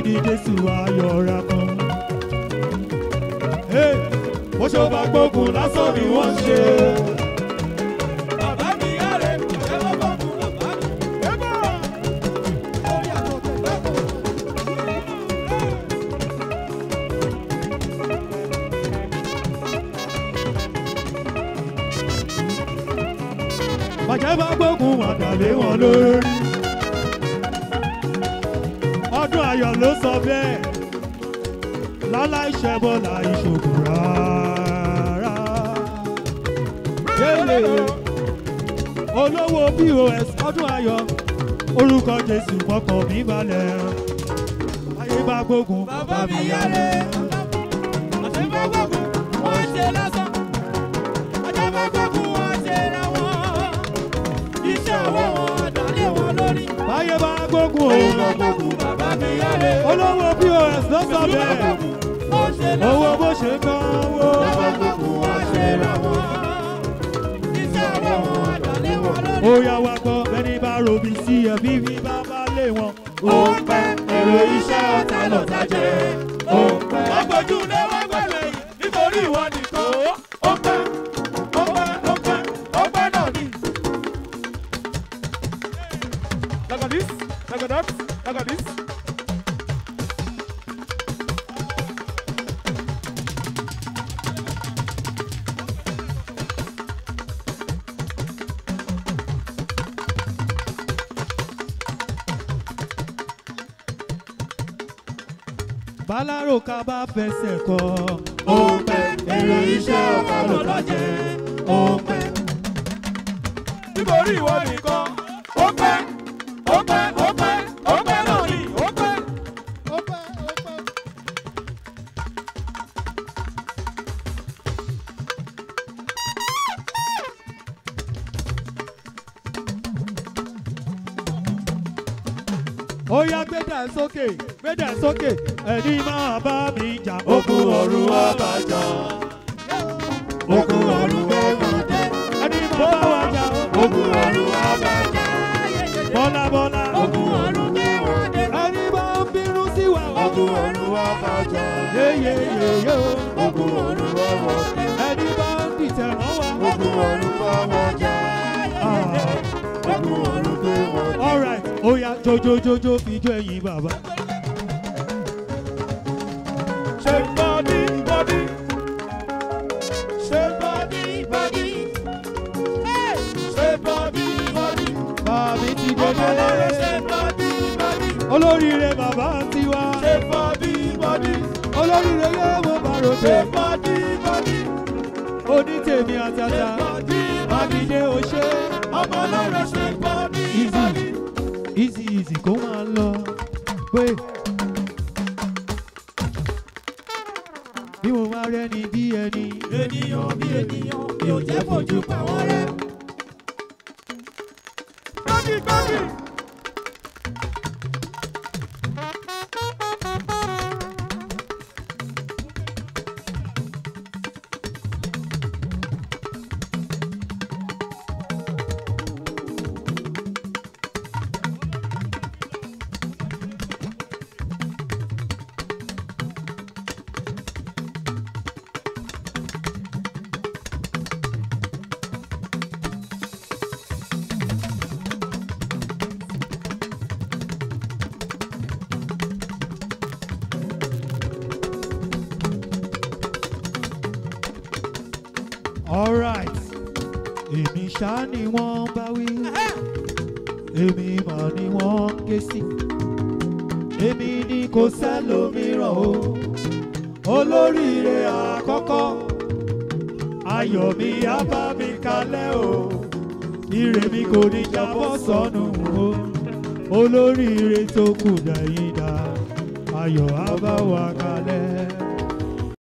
ní jésù ayọ̀ ra kan. Hey, bó ṣe bá gbógun lásán ni wọ́n ṣe. Bàbá mi yára ẹ̀ lọ́ bọ̀ fún bàbá mi. Ẹ̀bọ̀. Lórí àtọ̀tẹ̀ lọ́kọ̀. bàjẹ́ bá gbógun wọn dàlé wọn lórí. ọdún ayọ̀ ló sọ bẹ́ẹ̀ láláì ṣẹbọ láì ṣògùn rárá. Yéèlè olówó pos ọdún ayọ̀ orúkọ jésù mọ́kàn mi balẹ̀. ayé bá gbógun Bàbá mi yára ẹ̀. Àti bá gbógun, wọ́n ṣe lásán. Àti bá gbógun, wọ́n ṣe ra wọn. Iṣẹ́ ọwọ́ wọn dàlé wọn lórí. ayé bá gbógun Ayé bá o gbógun, bàbá mi yára ẹ̀. olówó pos ló sọ bẹ́ẹ̀ Wọ́n ṣe lásán. owó bó ṣe kán wó. Bàbá gbógun, wọ́n ṣe ra wọn. Iṣẹ́ ọwọ́ wọn dàlé wọn lórí. ó yá wa gbọ́ bẹ́ni bá robi sí ẹ bíbí bá bá lé wọn. ó pẹ́ èrò iṣẹ́ ọ̀tá lọ́tà jẹ́ ó pẹ́. wọ́n gbójú lé wọ́n gbẹ̀lẹ̀ yìí nítorí ìwọ nìkan ó pẹ́ ó pẹ́ ó pẹ́ ó pẹ́ náà ni. Look at this, look at that, look at this. bálárò ká bá fẹsẹ̀ kọ. ó pẹ́ èrò iṣẹ́ ọ̀tá lọ́tà jẹ́ ó pẹ́. nítorí ìwọ nìkan ó pẹ́ ó pẹ́ ó pẹ́ ó pẹ́ náà ni ó pẹ́. ó pẹ́ ó pẹ́. ó yá gbẹ́dà sókè gbẹ́dà sókè ẹni máa bá mi jà ogun ọ̀run àbájá. ogun ọ̀run gbẹ̀wọ̀n dé. ẹni máa bá wa jà ogun ọ̀run àbájá. bọ́lá bọ́lá. ogun ọ̀run gbẹ̀wọ̀n dé. ẹni máa ń bínú sí wa. ogun ọ̀run àbájá. yéyéyéyé o. ogun ọ̀run gbẹ̀wọ̀n dé. ẹni máa ń dìtẹ̀ mọ́ wa. ogun ọ̀run gbẹ̀wọ̀n dé. Ah. ogun ọ̀run gbẹ̀wọ̀n dé. alright ó yá jojojojo fi jó ẹyin bàbá. ṣe bọ́dí bọ́dí. ṣe bọ́dí bọ́dí. ṣe bọ́dí bọ́dí. bàbí ti ọmọ ọlọ́run ṣe dédé. bọ́dí bọ́dí. olóríire bàbá tiwa. ṣe bọ́dí bọ́dí. olóríire yé mo bá ṣe ròde. bọ́dí bọ́dí. onítèmi àtàtà. mákindé o ṣe. ọmọ ọlọ́run ṣe bọ́dí Easy. bọ́dí. easy easy kó máa lọ. pé bí mo máa rẹ́ni bí ẹni. ènìyàn bí ènìyàn mi ò jẹ́ fojú pa wọ́n rẹ́. gbági gbági. alright èmi ṣá ni wọ́n bá wí èmi mà ni wọ́n ké sí èmi ni kò sẹ́lòmíràn o olóríire àkọ́kọ́ ayọ̀ mi á bá mi kalẹ̀ o ire mi kò ní jábọ́ sọnù o olóríire tó kù dẹ̀yìn dá ayọ̀ á bá wa kalẹ̀.